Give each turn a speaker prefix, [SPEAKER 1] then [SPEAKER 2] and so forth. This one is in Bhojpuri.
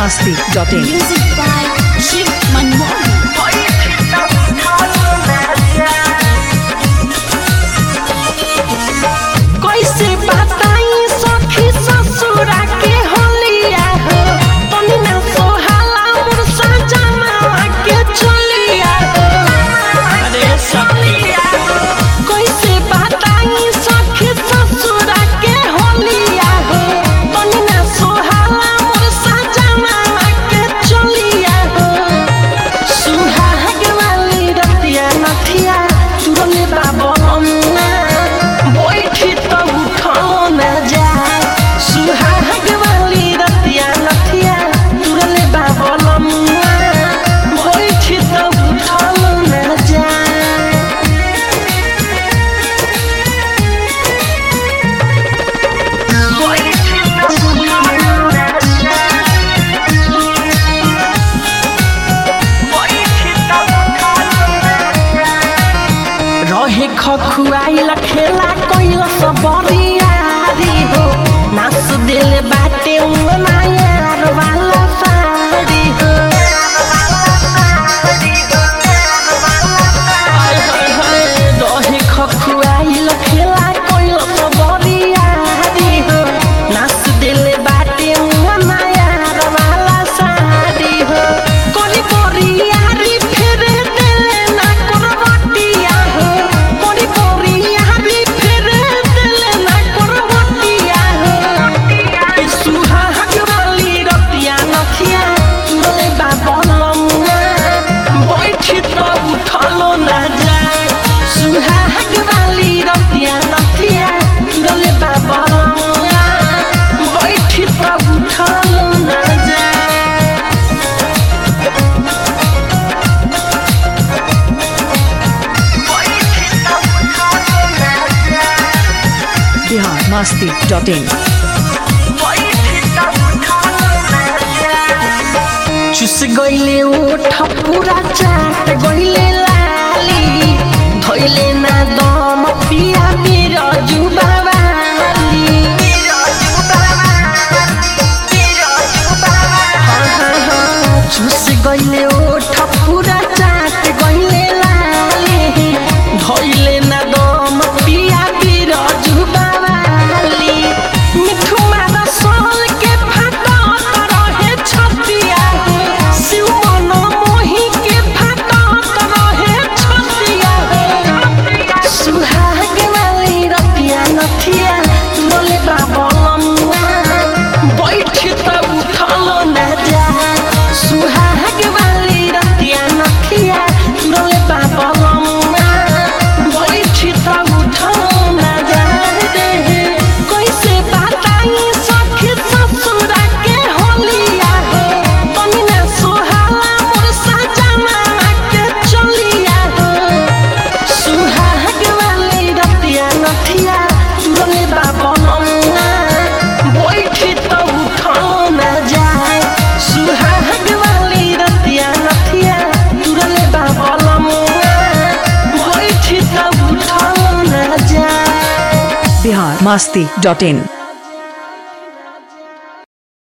[SPEAKER 1] masti.in.
[SPEAKER 2] Music by Shiv Manmohan.
[SPEAKER 3] कैसे बताई सखी ससुरा के होलिया हो तनी ना सोहाला मोर सजना के चलिया हो अरे सखिया कैसे बताई सखी ससुरा के होलिया हो तनी ना सोहाला मोर सजना के चलिया हो सुहाग वाली रतिया नथिया तुरले बाबना बैठी तो उठो न जाए सुहाग वाली रतिया नथिया तुरले बाबना बैठी तो उठो न जाए बैठी तो उठो न जाए रहे खखुआइल खेला कैल सब बरियारी हो नाच दिल बाटे मायार वाला साड़ी हो हाय हाय हाय रहे खखुआइल खेला कैल सब बरियारी हो नाच दिल बाटे मायार वाला साड़ी हो कोरी बरियारी फिर दिल ना करवटिया हो कोरी बरियारी फिर दिल ना करवटिया हो सुहाग वाली रतिया नथिया तुरले बाबलमुआ बैठी तो उठलो ना जाए सुहाग वाली रतिया नथिया तुरले बाबलमुआ बैठी तो उठलो ना जाए
[SPEAKER 1] Bihar masti.in.
[SPEAKER 3] चुस गइले ओठ पूरा चाट गइले लाली धइले ना दम पिया मेरो जुबावाली हाँ, हाँ, हाँ, चुस गइले ओठ पूरा चाट गइले लाली धइले ना दम पिया मेरो जुबावाली मिठू मारा सोल के फाटा रहे छतिया हो शिव मन मोही के फाटा रहे छतिया हो सुहाग वाली रतिया नथिया बोले बाबलमुआ बैठ त उठलो न जा सुहाग वाली रतिया नथिया बोले बाबलमुआ बैठ त उठलो न जा रे कैसे बताई सखी ससुरा के होलिया हो तनी ना सोहाला मोर सजना के चलिया हो सुहाग वाली रतिया नथिया तुरले बाबलमुआ बैठी तो उठलो न जाए सुहाग वाली रतिया नथिया तुरले बाबलमुआ बैठी तो उठलो न जाए
[SPEAKER 1] Bihar masti.in.